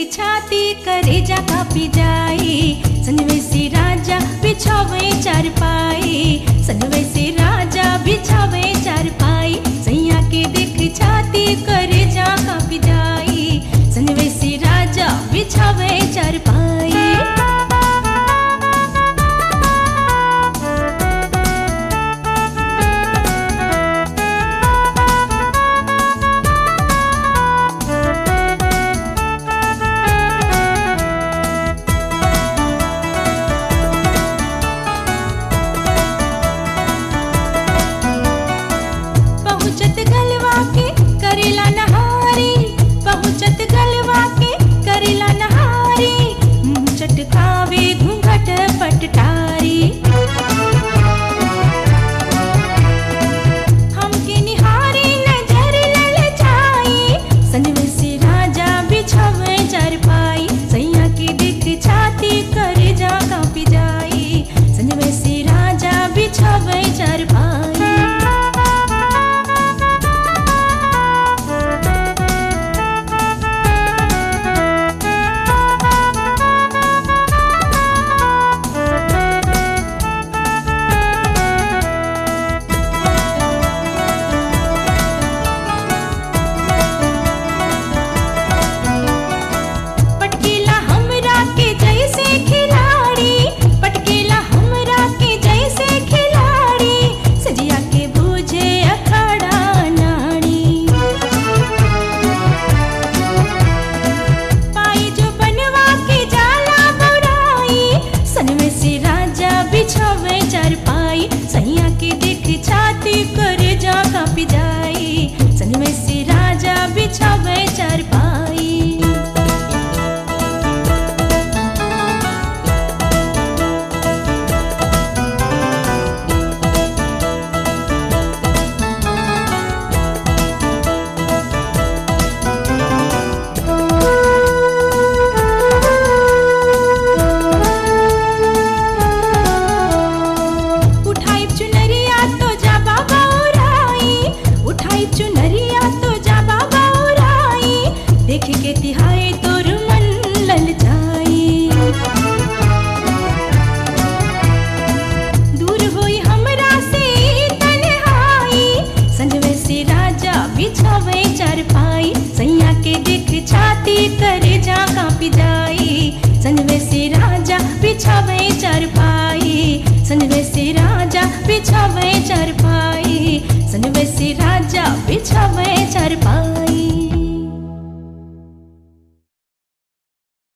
छाती करे जा कापी जाई सनवे से राजा बिछावे चार पाई सनवे से राजा बिछावे चार पाई सैया के देख छाती करे जा कापी जाई सनवे से राजा बिछावे चार पाई पहुँचत गलवा के करेला नहारी पहुँचत गलवा के करेला नहारी मुँह चटकावे घूंघट पटटारी हमके निहारी नजर ललचाई सनवे से राजा बिछावे चारपाई सैया के दिख छाती कर जा कापी जाई सनवे से राजा बिछावे चारपाई पटकीला हमरा के जैसे खिलाड़ी पटकीला हमरा के जैसे खिलाड़ी सजिया के बूझे अखाड़ा नाड़ी पाई जो बनवा के जाला बुराई सनवे से राजा बिछावे चारपाई सैया के देख छाती कर जा कापी जाई सनवे से राजा बिछावे चारपाई उठाई चुनरिया तो जा बाबा उराई उठाई चुनरिया तो जा बाबा उराई देख के तिहाई तोर मन ललचाई दूर होई हमरा से तन्हाई संजवे से राजा बिछावे चारपाई सैया के देख छाती करे जा कापी जाई संजवे से राजा बिछावे चारपाई संजवे से राजा बिछावे चारपाई संजवे से राजा बिछावे चारपाई